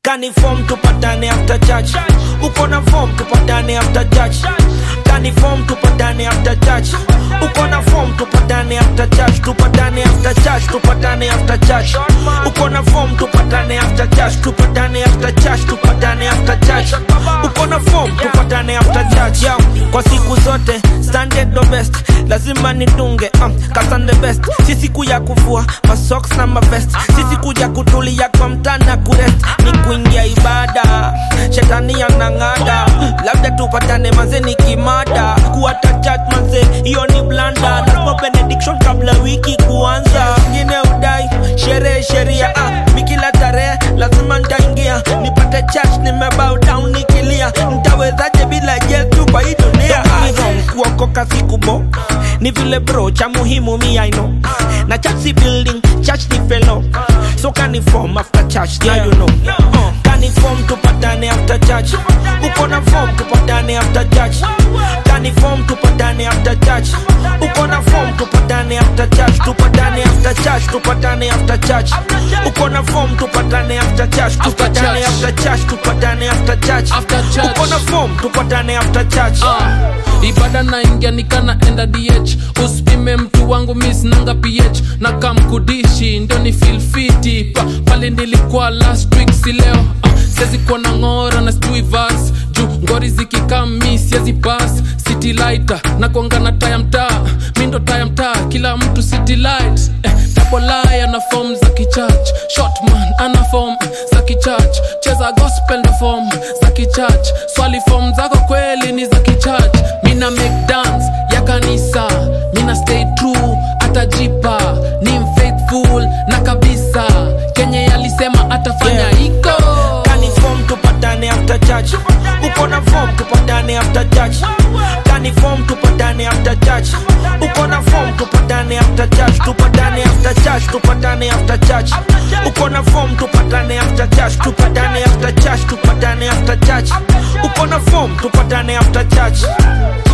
kani form tupatane after church uko na form tupatane after church kani form tupatane after church uko na form tupatane after church tupatane after church tupatane after church uko na form tupatane after church tupatane after church tupatane after church uko na form tupatane after church yo kwa siku zote standard the best lazima nitunge um, kasan the best si siku ya kuvua masocks na mavest si siku ya kutulia kwa mtana kurest ni kuingia ibada shetani anang'ada labda tupatane manze ni kimada kuata chat manze hiyo ni blanda lazima benediction kabla wiki kuanza ngine udai sherehe sheria ah, mikila tarehe lazima ntaingia nipate church nimebow down nikilia ntawezaje bila yesu kwa hii dunia kuokoka sikubo ni vile bro cha muhimu mi I know na church si building church ni fellow so kani form after church now you know uh, kani form tupatane after church uko na form tupatane after church kani form tupatane after church uko na form tupatane after church tupatane after church tupatane after church uko na form tupatane after church tupatane church. after church tupatane after church After church. uko na form tupatane after church Ah, ibada naingia nikana enda dh usipime mtu wangu misnanga ph na kamkudishi ndo ni filfiti pa, pale nilikuwa last week si leo ah, siwezi kuwa na ng'ora na sijui vas juu ngori zikikami siwezi pas city lighter na kuangana taya mtaa mi ndo taya mtaa kila mtu city light eh, dabolai ana fom za kichach shotman ana fom za kichach cheza gospel ndo fom za kichach swali fom zako kweli ni za kichach mina make dance ya kanisa mina stay true atajipa ni mfaithful na kabisa kenye alisema atafanya Yeah. iko kani form tupatane after church uko na form tupatane after church kani form tupatane after church uko na form tupatane after church tupatane after church tupatane after church uko na form tupatane after church tupatane after church tupatane after church uko na form tupatane after church